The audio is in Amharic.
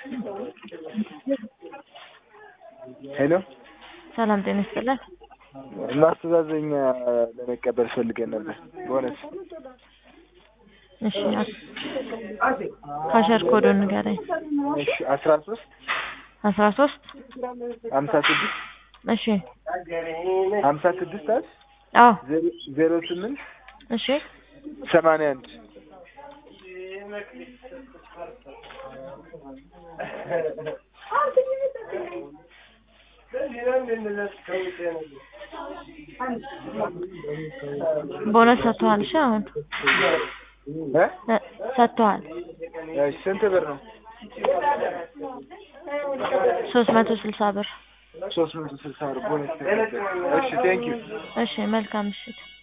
ሄሎ ሰላም ጤና ይስጥልን። ማስተዛዘኛ ለመቀበል ፈልገን ነበር በእውነት እሺ ካሸር ኮዱን ንገረኝ። እሺ አስራ ሶስት አስራ ሶስት ሀምሳ ስድስት እሺ ሀምሳ ስድስት አስ አዎ ዜሮ ስምንት እሺ ሰማንያ አንድ ቦነስ ሰጥተዋል። እሺ አሁን እ እ ሰጥተዋል። እሺ ስንት ብር ነው? ሶስት መቶ ስልሳ ብር። ሶስት መቶ ስልሳ ብር ቦነስ ተቀበል። እሺ ቴንኪው እሺ መልካም ምሽት።